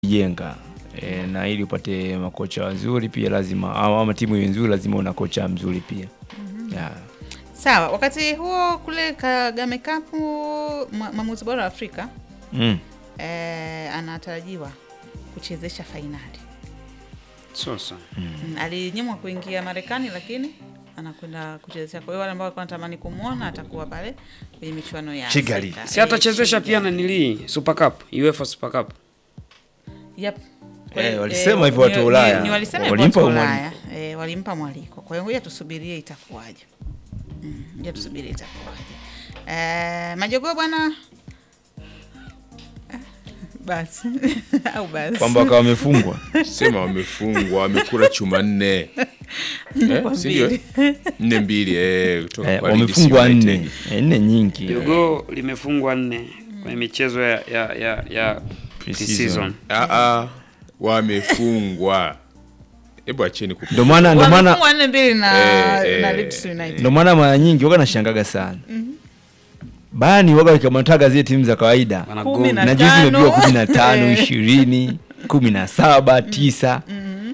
jenga e, na ili upate makocha wazuri pia lazima ama, ama timu iwe nzuri lazima una kocha mzuri pia yeah. Sawa, wakati huo kule Kagame Cup mwa- mwamuzi bora wa Afrika mm. eh, anatarajiwa kuchezesha fainali. Sasa Mm, alinyimwa kuingia Marekani lakini anakwenda kuchezesha. Kwa hiyo wale ambao walikuwa wanatamani kumwona atakuwa pale kwenye michuano ya Kigali. Afrika. si atachezesha Eh, pia na nili Super Cup, UEFA Super Cup. Yep. Eh, walisema hivyo watu wa ni- Ulaya. ni- ni walisema hivyo Walimpa watu wa mwaliko. Ulaya. Eh, walimpa mwaliko. Kwa hiyo ngoja tusubirie itakuwaje. Mm, ngoja tusubirie itakuwaje. Eh, majogoo bwana Ah, basi au basi kwamba wakawa wamefungwa sema wamefungwa wamekula chuma nne eh, Kwa si ndio? mbili. nne mbili eh, kutoka eh, kwa Leeds wamefungwa United. nne eh, nne nyingi Jogo limefungwa nne kwenye michezo ya ya ya, ya Pre-season. pre-season. Ah, ah, wamefungwa hebu acheni kupu- ndio maana ndio maana wamefungwa nne mbili na Eh, eh, na Leeds United. ndio maana mara nyingi waga nashangaga sana bani waga wakikamataga zile timu za kawaida Kumi Wanagonga. na na juzi tano. imepigwa kumi na tano Eh. ishirini kumi na saba tisa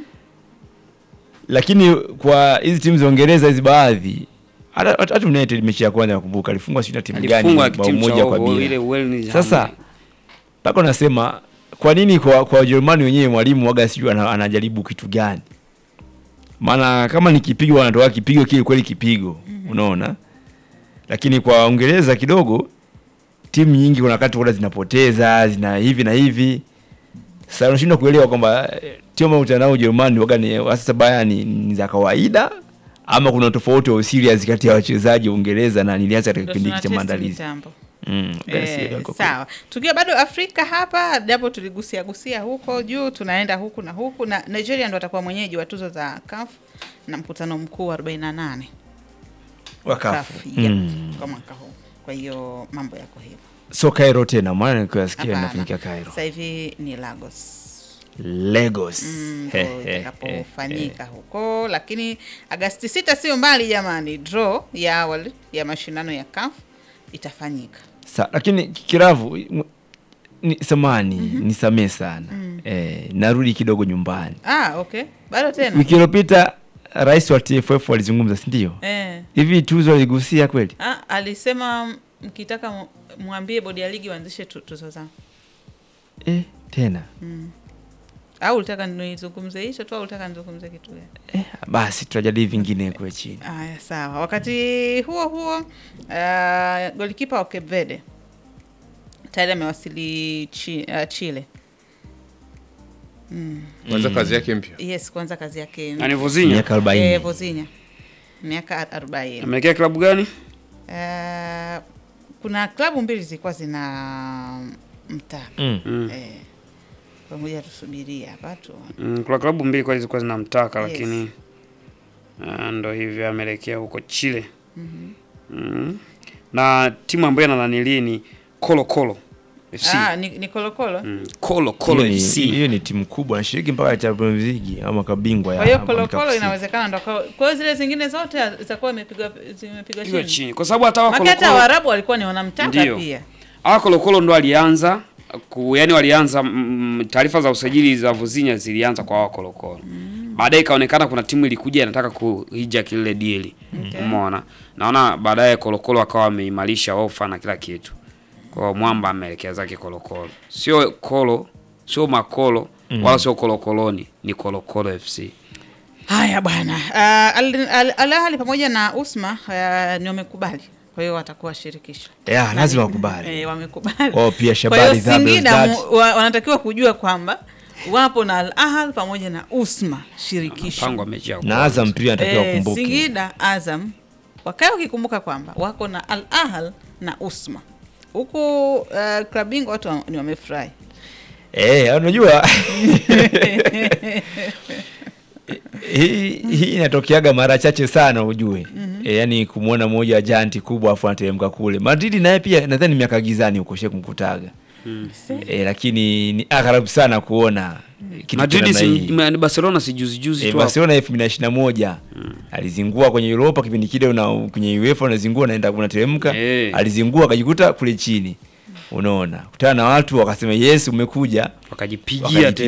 lakini kwa hizi timu za Uingereza hizi baadhi hata hata United mechi ya kwanza nakumbuka alifungwa sijui na timu gani Alifungwa bao timu cha moja kwa o- ile bila Wales sasa mpaka unasema kwa nini kwa kwa Wajerumani wenyewe mwalimu waga sijui ana, anajaribu kitu gani maana kama ni kipigo wanatoa kipigo kile kweli kipigo unaona lakini kwa Uingereza kidogo timu nyingi kuna wakati kuna zinapoteza zina hivi na hivi sasa unashindwa kuelewa kwamba eh, timu ambayo utanao Ujerumani waga ni sasa baya ni, ni za kawaida ama kuna tofauti wa serious kati ya wachezaji wa Uingereza na nilianza katika Ndio kipindi hiki cha tuna test maandalizi mitambo. mm, waga Eh, sielewi kwa kweli. sawa tukiwa bado afrika hapa japo tuligusia gusia huko juu tunaenda huku na huku na nigeria ndo atakuwa mwenyeji wa tuzo za CAF na mkutano mkuu wa 48 Wakafu. CAF, yep, Mm. kwa mwaka huu kwa hiyo mambo yako hivyo so Cairo tena maana nikasikia Hapana. inafanyika Cairo sasa hivi ni lagos Lagos Mm, He, ndo he, he, itakapofanyika huko lakini agasti sita sio mbali jamani draw ya awali ya mashindano ya CAF itafanyika Sa, lakini kiravu m- ni samani nisamee sana eh, narudi kidogo nyumbani ah okay bado tena wiki iliyopita rais wa TFF walizungumza si ndio eh. hivi tuzo aligusia kweli Ah, alisema mkitaka mu- mwambie bodi ya ligi waanzishe tu- tuzo zao eh, tena au ulitaka nizungumze hicho tu au ulitaka nizungumze kitu gani eh, basi tutajadili vingine kule chini haya sawa wakati huo huo uh, golikipa wa Cape Verde tayari amewasili chi, uh, Chile kwanza kazi yake mpya yes kwanza kazi yake Nani Vozinha? miaka arobaini eh, Vozinha miaka arobaini Ameelekea klabu gani? uh, kuna klabu mbili zilikuwa zina mtaka mm. Mm. eh, pamoja tusubiria hapa tu Mm, kuna klabu mbili kwa zilikuwa zinamtaka Yes. lakini ah, ndo hivyo ameelekea huko Chile. Mm. Na timu ambayo anananili ni Colo Colo FC. ah, ni, ni kolokolo Mm. Colo Colo hiyo, ni, FC. hiyo ni timu kubwa nashiriki mpaka Champions League ama kabingwa ya kwa hiyo Afrika kolokolo Kusini. inawezekana ndo kwa kwa hiyo zile zingine zote zitakuwa imepigwa zimepigwa Pigwa chini chini. Kwa sababu hata wa maki Colo hata Colo waarabu walikuwa ni wanamtaka Ndio. pia hawa Colo Colo ndo alianza ku, yani walianza mm, taarifa za usajili za Vozinha zilianza kwa hawa Colo Colo. Baadaye ikaonekana kuna timu ilikuja inataka kuhija kile deal. Okay. Umeona? Naona baadaye Colo Colo akawa ameimarisha ofa na kila kitu. Kwa hiyo mwamba ameelekea zake Colo Colo. Sio Colo, sio Makolo wala sio Colo Coloni, ni Colo Colo FC. haya bwana uh, Al Al- Al Ahly pamoja na Usma uh, ni wamekubali kwa hiyo watakuwa shirikisho yeah, lazima wakubali eh, wamekubali Oh, pia kwa Shabani hiyo Thabel Singida Stars. mu- wa, wanatakiwa kujua kwamba wapo na Al Ahly pamoja na Usma shirikisho Mpango wa mechi ya na Azam pia anatakiwa Eh, wakumbuke Singida Azam wakae wakikumbuka kwamba wako na Al Ahly na Usma huku uh, klabu bingwa watu wa- ni wamefurahi Eh, unajua hii hii inatokeaga mara chache sana ujue. E, yani kumwona mmoja wa janti kubwa afu anateremka kule. Madrid naye pia nadhani miaka gizani huko she kumkutaga. E, lakini ni agharabu sana kuona kitu cha Madrid namna si, hii. ni Barcelona si juzi juzi E, tu. hapo. Barcelona elfu mbili na ishirini na moja alizingua kwenye Europa kipindi kile, una kwenye UEFA unazingua unaenda unateremka, Eh. alizingua akajikuta kule chini. unaona kutana na watu wakasema yes umekuja wakajipigia wakajipigia